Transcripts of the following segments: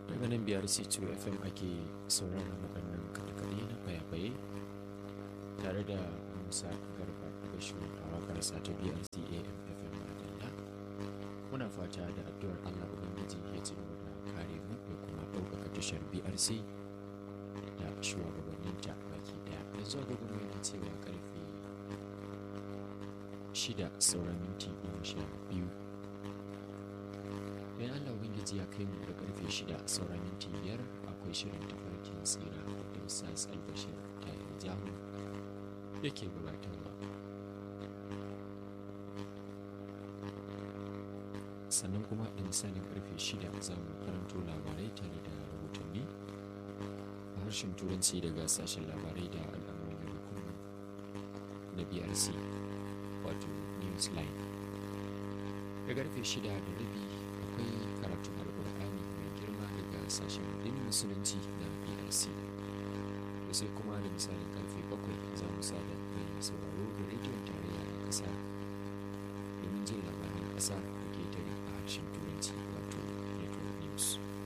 daga nan biyar c2 fm ake sauraron waɗannan kaɗe-kaɗe na fayafaye tare da musa garba gashu a waƙarsa ta brc am fm madalla muna fata da addu'ar allah ubangiji ya ci gaba da kare mu da kuma ɗaukaka tashar brc da shugabanninta baki ɗaya yanzu agogo mai yana cewa karfe shida sauran minti goma sha biyu idan allah ubangiji ya kai mu da karfe shida sauran minti biyar akwai shirin tafarkin tsira da misas albashir ta yi jamu da ke gabatarwa sannan kuma da misalin karfe shida za mu karanto labarai tare da rahotanni a harshen turanci daga sashen labarai da al'amuran yau da kullum na brc wato newsline da karfe shida da rabi akwai karatun alkur'ani mai girma daga sashen addinin musulunci na brc da sai kuma da misalin karfe bakwai za mu sada mai sauraro da rediyon tarayya na ƙasa domin jin labaran ƙasa da ketare a harshen turanci wato network news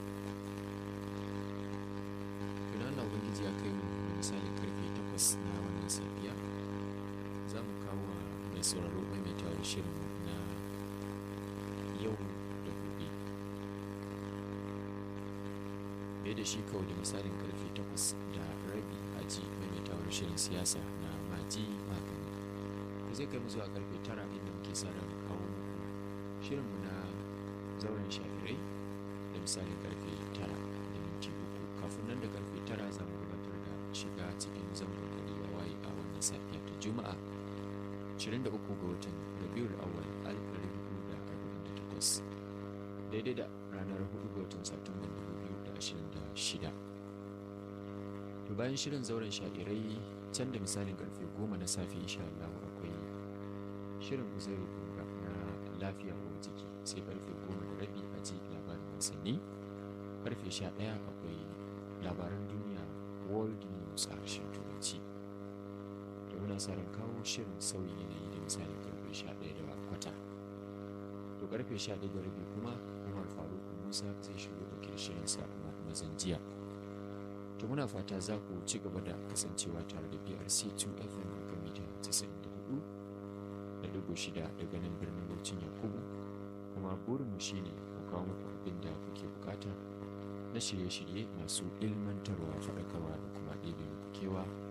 tuna Allah ubangiji ya kai mu da misalin karfe takwas na wannan safiya za mu kawo mai sauraro mai tawar shirin na yau da gobe bai da shi kawai da misalin karfe takwas da rabi a ji maimaitawar shirin siyasa na maji magani da zai kai mu zuwa karfe tara inda muke sa ran kawo muku shirinmu na zauren shafirai da misalin karfe tara da minti uku kafin nan da karfe tara za mu gabatar da shiga cikin zangon da ya waye a wannan safiya ta juma'a 23 ga watan rabiul awwal 1448 daidai da ranar 4 ga watan satumban 2026 to bayan shirin zauren sha'irai can da misalin karfe 10 na safe insha Allah akwai shirin uzairu kunga na lafiya ko jiki sai karfe 10 da rabi a ji labarin wasanni karfe 11 akwai labaran duniya world news a harshen turanci da muna sa ran kawo shirin sauyin yanayi da misalin karfe 11 da kwata to karfe 11 da rabi kuma umar faruk musa zai shigo da shirin sa na mazan jiya to muna fata za ku ci gaba da kasancewa tare da brc 2 fm kan mita 94 da dubu shida daga nan birnin Bauchin Yakubu kuma burinmu shine mu kawo muku abin da kuke bukata na shirye-shirye masu ilmantarwa faɗakarwa da kuma ɗebe muku kewa